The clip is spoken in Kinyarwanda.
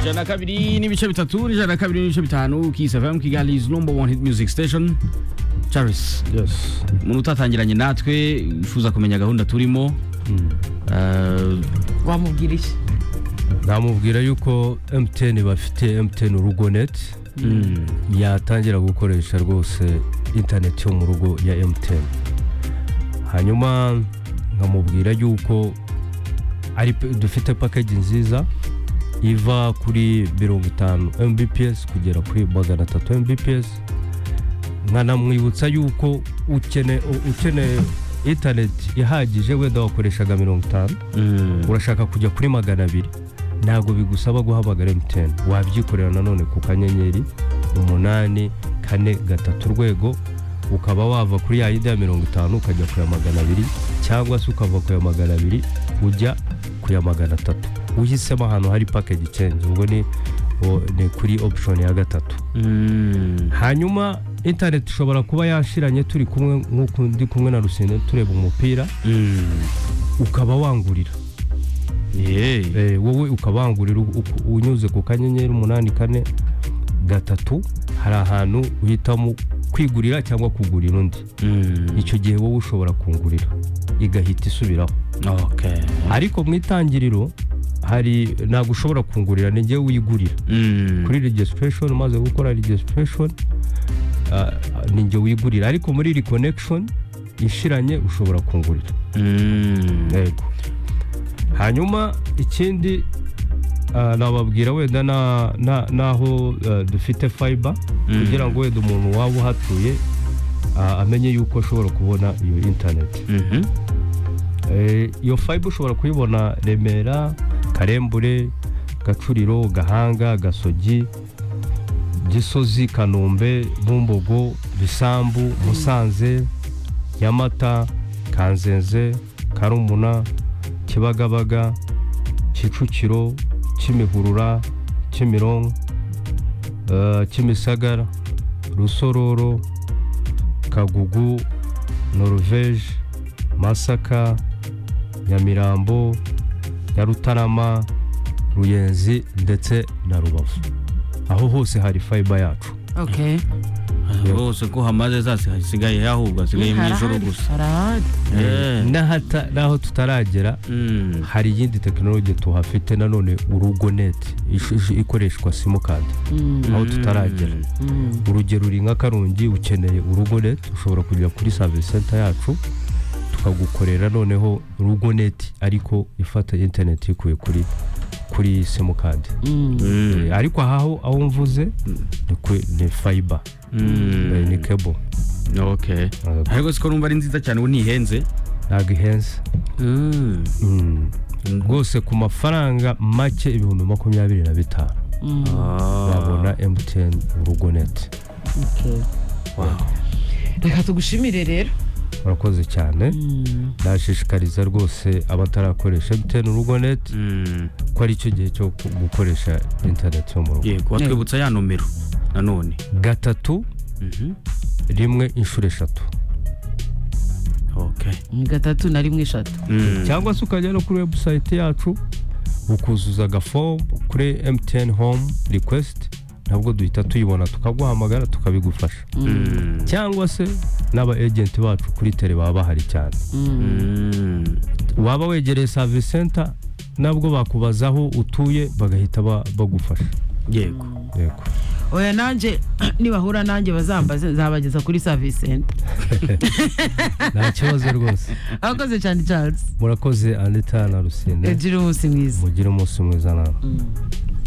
ijana na kabiri n'ibice bitatu n'ijana na kabiri n'ibice bitanu kisi fm kigali is number one hit music station charis yes umuntu utatangiranye natwe wifuza kumenya gahunda turimo eh, wamubwira iki namubwira yuko mtn bafite mtn urugo net mm, yatangira gukoresha rwose interineti yo mu rugo ya mtn hanyuma nkamubwira yuko ari pe- dufite package nziza iva kuri mirongo itanu mbps kugera kuri magana atatu mbps nkanamwibutsa yuko ukene- u- ukeneye interineti ihagije wenda wakoreshaga mirongo itanu mm, urashaka kujya kuri magana abiri ntabwo bigusaba guhamagara MTN wabyikorera nanone ku kanyenyeri umunani kane gatatu urwego ukaba wava kuri ya yindi ya mirongo itanu ukajya ku ya magana abiri cyangwa se ukava ku ya magana abiri ujya ku ya magana atatu uhisemo ahantu hari package change ubwo ni o- ni kuri option ya gatatu mm. hanyuma internet ishobora kuba yashiranye turi kumwe nk'uko ndi kumwe na rusine tureba umupira Mm. ukaba wangurira Yeah. Eh, wowe ukabangurira u- uku- unyuze ku kanyenyeri umunani kane gatatu hari ahantu uhitamo kwigurira cyangwa kugurira undi Mm. icyo gihe wowe ushobora kungurira igahita isubiraho Okay. ariko mu itangiriro hari ntabwo ushobora kungurira ni njyewe wigurira Mm. kuri registration umaze gukora registration ah, ni njye wigurira ariko muri reconnection ishiranye ushobora kungurira Mm. yego hanyuma ikindi ah, nababwira wenda na- na- n'aho ah, dufite fiber Mm. kugira ngo wenda umuntu waba uhatuye ah, amenye yuko ashobora kubona iyo interineti Mhm. Eh, iyo fiber ushobora kuyibona remera karembure gacuriro gahanga gasogi gisozi kanombe bumbogo bisambu musanze nyamata kanzenze karumuna kibagabaga kicukiro kimihurura kimironko eh, kimisagara rusororo kagugu noruveje masaka nyamirambo nyarutarama ruyenzi ndetse na rubavu aho hose hari fiber yacu okay Hose ko hamaze zasi hasigaye ahubwo hasigaye mu ijoro harahari gusa. harahari Eh. N'ahata- n'aho tutaragera Mm. hari iyindi tekinologi tuhafite nanone urugo neti ish- ish- ikoreshwa simukadi Mm, aho tutaragera mm. urugero uri nka karongi ukeneye urugo neti ushobora kujya kuri savisi senta yacu tukagukorera noneho urugo neti ariko ifata interineti ikuye kuri kuri simukadi Mm. Mm. Eh, ariko ahaho aho mvuze Mm. ni kwe- ni fiber eh, ni Mm. cable Okay. Eh, Ariko siko numva ari nziza cyane ubu ntihenze. ntabwo ihenze Mm. Mm. rwose ku mafaranga make ibihumbi makumyabiri na bitanu Mm. Ah. wabona mtn urugo neti Okay. Wow. reka tugushimire rero urakoze cyane Mm. ndashishikariza rwose abatarakoresha mtn urugo neti Mm. ko ari cyo gihe cyo ku- gukoresha interineti yo mu rugo Yego watwibutsa ya nomero nanone. gatatu Mhm. rimwe inshuro eshatu Okay. gatatu na rimwe eshatu Mm. cyangwa se ukajya no kuri webusayiti yacu ukuzuza agafomu kuri mtn home request nabwo duhita tuyibona tukaguhamagara tukabigufasha Mm. cyangwa se n'aba ejenti bacu kuri tele baba bahari cyane Mm. waba wegereye savisi senta nabwo bakubazaho utuye bagahita ba- bagufasha Yego. yego oya nanjye nibahura nanjye bazambaze nzabageza kuri service center nta kibazo rwose abakoze cyane charles murakoze anita na rusine egira umunsi mwiza mugire umunsi mwiza nawe